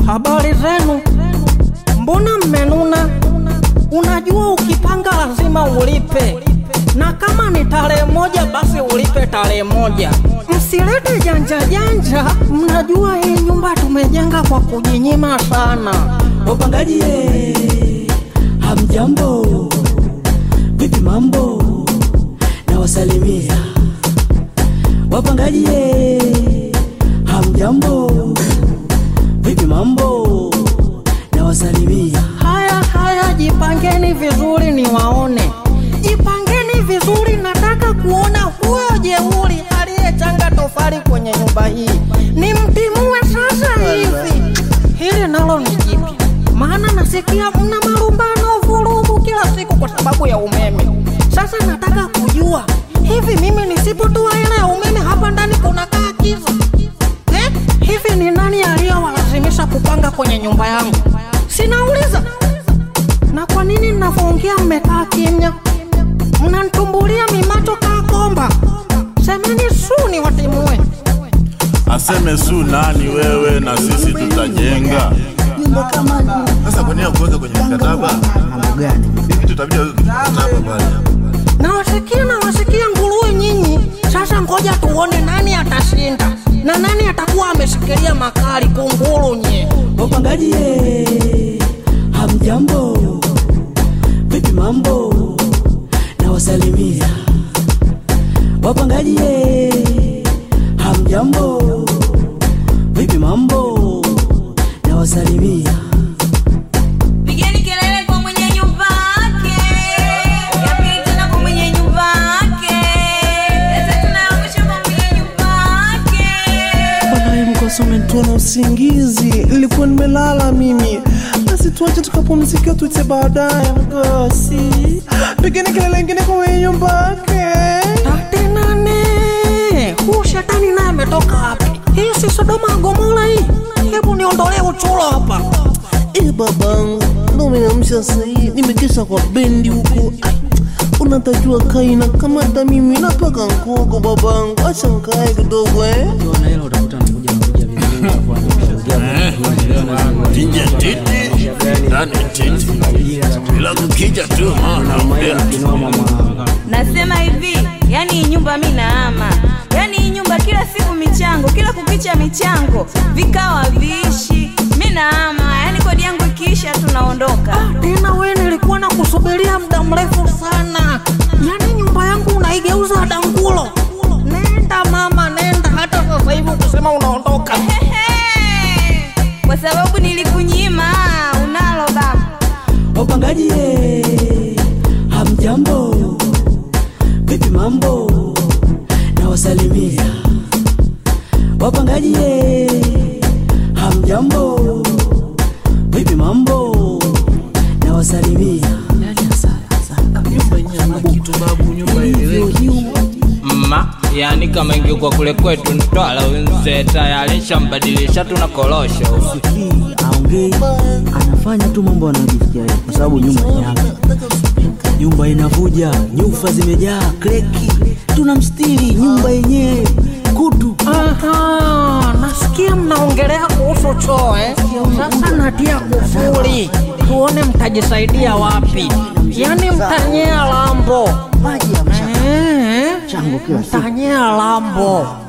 Habari zenu? Mbona mmenuna? Unajua ukipanga lazima ulipe, na kama ni tarehe moja basi ulipe tarehe moja. Msilete janja janja, mnajua hii nyumba tumejenga kwa kujinyima sana. Wapangaji ye, hamjambo, vipi mambo? Na wasalimia wapangaji ye, hamjambo, vipi mambo? Na wasalimia Haya haya, jipangeni vizuri niwaone, jipangeni vizuri. Nataka kuona huyo jeuri aliyechanga tofali kwenye nyumba hii, nimtimue sasa hivi. Hili nalo ni jipya, maana nasikia mna marumbano, vurugu kila siku kwa sababu ya umeme. Sasa nataka kujua hivi, mimi nisipotoa hela ya umeme hapa ndani kunakaa kiza eh? Hivi ni nani aliyowalazimisha kupanga kwenye nyumba yangu? Sinauliza. Na kwa nini ninavyoongea mmekaa kimya? Mnanitumbulia mimacho kaa komba. Semeni su ni watimue. Aseme su nani wewe na sisi tutajenga. nyumba kama Sasa kwa nini kuweka kwenye mkataba? mambo gani? Hivi tutabidi weke kwenye mkataba pale. Nawasikia nawasikia nguruwe nyinyi. Sasa ngoja tuone nani atashinda na nani atakuwa ameshikilia makali kunguru nye. Wapangaji ye, hamjambo, vipi mambo? Na wasalimia wapangaji ye, hamjambo, vipi mambo? Na wasalimia Pigeni kelele kwa mwenye nyumba yake, ya pili tena kwa mwenye nyumba yake, ya tatu na ya mwisho kwa mwenye nyumba yake. Bwana mkosa umenitoa na usingizi, nilikuwa nimelala mimi. Basi tuache tukapumzika, tuite baadaye mkosi. Pigeni kelele ingine kwa mwenye nyumba yake. Tate nane. Huu shetani naye ametoka wapi? Hii si Sodoma Gomora hii. Hebu niondolee uchuro hapa. Eh, babangu, ndo umeamsha sahii, nimekesha kwa bendi huko. Ai, Unatajua kaina kama hata mimi napaka nkogo babangu, acha nkae kidogo eh. Nje titi, ndani titi. Bila kukija tu naongea tu. Nasema hivi, yani hii nyumba mi naama, yani hii nyumba kila siku michango, kila kukicha michango, vikao haviishi. Mi naama, yani kodi yangu ikiisha tunaondoka. Tena we nilikuwa na kusubiria muda mrefu sana. Yaani nyumba yangu unaigeuza dangulo. Nenda mama, nenda hata sasa hivi ukisema unaondoka. Ehe, kwa sababu nilikunyima unalo baba. wapangaji ye, hamjambo, vipi mambo? Na wasalimia wapangaji ye, hamjambo, vipi mambo? Na wasalimia mma yani kama ingekuwa kule kwetu Mtwara wenze tayari shambadilisha tuna korosho hii aongei, anafanya tu mambo anayojisikia yeye, kwa sababu nyumba ni yake. Nyumba inavuja, nyufa zimejaa, kreki, tunamstiri nyumba yenyewe kutu. Aha, nasikia mnaongelea kuhusu choo eh? Sasa natia kufuri, tuone mtajisaidia wapi. Yaani mtanyea lambo Maji ya mchanga eh? chango kila siku. Mtanyea lambo